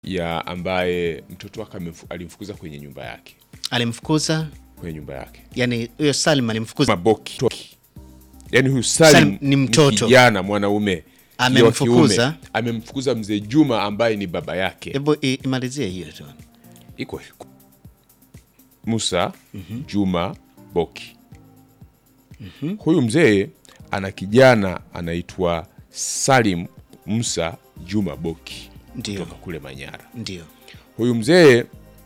ya ambaye mtoto wake amemfu- alimfukuza kwenye nyumba yake alimfukuza kwenye nyumba yake yani huyo Salim alimfukuza maboki Toki. yaani huyu Salim Salim ni mtoto. kijana mwanaume kijana wa kiume. Amemfukuza? amemfukuza mzee Juma ambaye ni baba yake hebu i- imalizie hiyo tu iko hivyo. Musa Juma Boki. Huyu mzee ana kijana anaitwa Salim Musa Juma Boki Ndio. kutoka kule Manyara. ndio Huyu mzee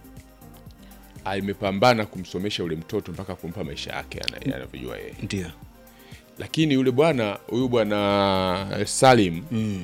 amepambana kumsomesha yule mtoto mpaka kumpa maisha yake ana- anavyojua yeye, ndio lakini yule bwana huyu bwana Salim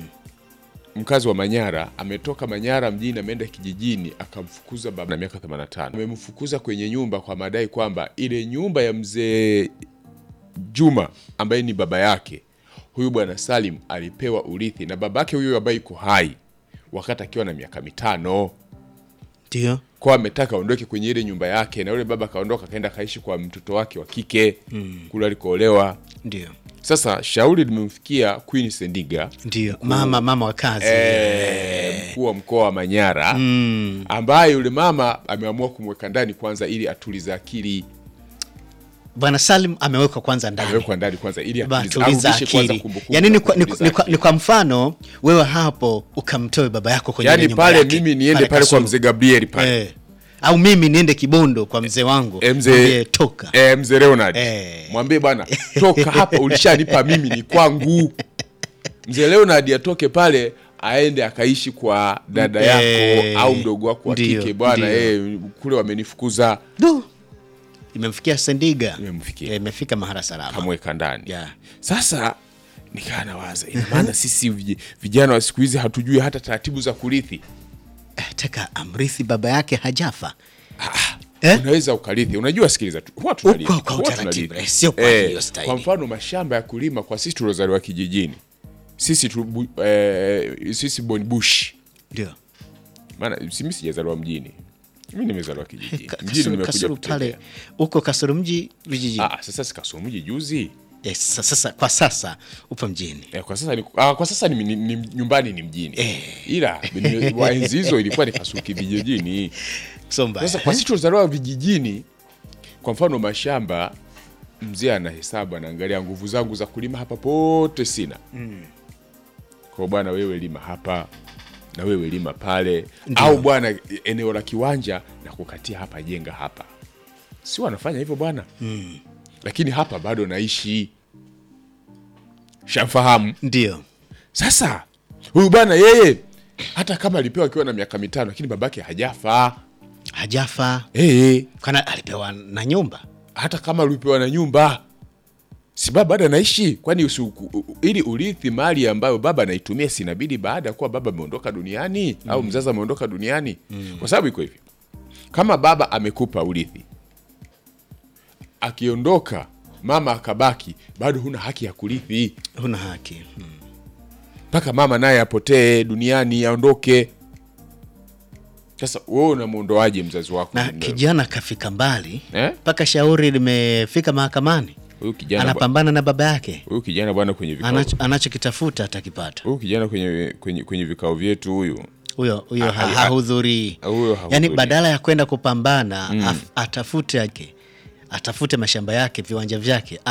mkazi wa Manyara ametoka Manyara mjini ameenda kijijini akamfukuza baba na miaka 85. Amemfukuza kwenye nyumba kwa madai kwamba ile nyumba ya mzee Juma ambaye ni baba yake huyu bwana Salim alipewa urithi na babake huyu ambaye yuko hai wakati akiwa na miaka mitano ndio kwa ametaka aondoke kwenye ile nyumba yake, na yule baba akaondoka akaenda akaishi kwa mtoto wake wa kike kule alikoolewa. ndio Sasa shauri limemfikia Queen Sendiga ndio mama mama wa kazi eh, mkuu wa mkoa wa Manyara ambaye yule mama ameamua kumweka ndani kwanza ili atulize akili, bwana Salim amewekwa kwanza ndani amewekwa ndani kwanza ili Ba, atulize, tuliza arudishe kwanza akili kumbukumbu yani na ni kwa, ni, kutuliza ni, kwa, akili. ni kwa mfano wewe hapo ukamtoe baba yako kwenye ile yani nyumba pale yake, mimi niende pale kwa Kasulu. mzee Gabriel pale eh. au mimi niende Kibondo kwa mzee wangu Eh, mzee- mwambie toka eh, mzee Leonard Eh. mwambie bwana toka hapa, ulishanipa mimi ni kwangu. Mzee Leonard atoke pale aende akaishi kwa dada yako Eh, au mdogo wako wa ndio, kike bwana, ndio. eh, kule wamenifukuza, Du. imemfikia Sendiga Imemfikia. Eh, imefika mahala salama kamweka ndani. Yeah. Sasa nikaa nawaza, ina maana sisi vij- vijana wa siku hizi hatujui hata taratibu za kurithi. Eh, taka amrithi baba yake hajafa Eh? Unaweza ukarithi, unajua, sikiliza tu, huwa tunarithi, Uko kwa huwa utaratibu, tunarithi. eh, sio kwa Eh, hiyo staili. Kwa mfano mashamba ya kulima kwa sisi tuliozaliwa kijijini, sisi tu, bu- eh, sisi born bush ndio maana simi sijazaliwa mjini, mi nimezaliwa kijijini. Ka- Mjini Kasulu, nimekuja Kasulu pale kutembea. uko Kasulu mji vijijini Ah, sasa sikasomji juzi eh, sasa, sasa kwa sasa upo mjini eh, kwa sasa ni, ah, kwa sasa ni, ni, ni, nyumbani ni mjini ila ni- wa enzi hizo ilikuwa ni Kasuki vijijini. so mbaya Sasa kwa sisi tulizaliwa vijijini, kwa mfano mashamba, mzee anahesabu, anaangalia nguvu zangu za kulima hapa pote sina kwa bwana, wewe lima hapa na wewe lima pale, au bwana, eneo la kiwanja na kukatia hapa, jenga hapa, si wanafanya hivyo bwana lakini hapa bado naishi, shamfahamu. ndio Sasa huyu bwana yeye, hata kama alipewa akiwa na miaka mitano, lakini babake hajafa hajafa hey, kana alipewa na nyumba hata kama alipewa na nyumba si baba bado anaishi kwani usi, u- u- ili urithi mali ambayo baba anaitumia sinabidi baada ya kuwa baba ameondoka duniani au mzazi ameondoka duniani kwa sababu iko hivi kama baba amekupa urithi akiondoka mama akabaki bado huna haki ya kurithi huna haki hmm. mpaka mama naye apotee duniani aondoke sasa wewe unamwondoaje mzazi wako na kijana kafika mbali Eh? mpaka shauri limefika mahakamani huyu kijana bwa- anapambana na baba yake huyu kijana bwana kwenye vikao Anacho- anachokitafuta atakipata huyu kijana kwenye, kwenye, kwenye vikao vyetu huyu huyo huyo Ah, ha- ah, hahudhurii huyo hahudhurii. yaani badala ya kwenda kupambana af- atafute yake atafute mashamba yake viwanja vyake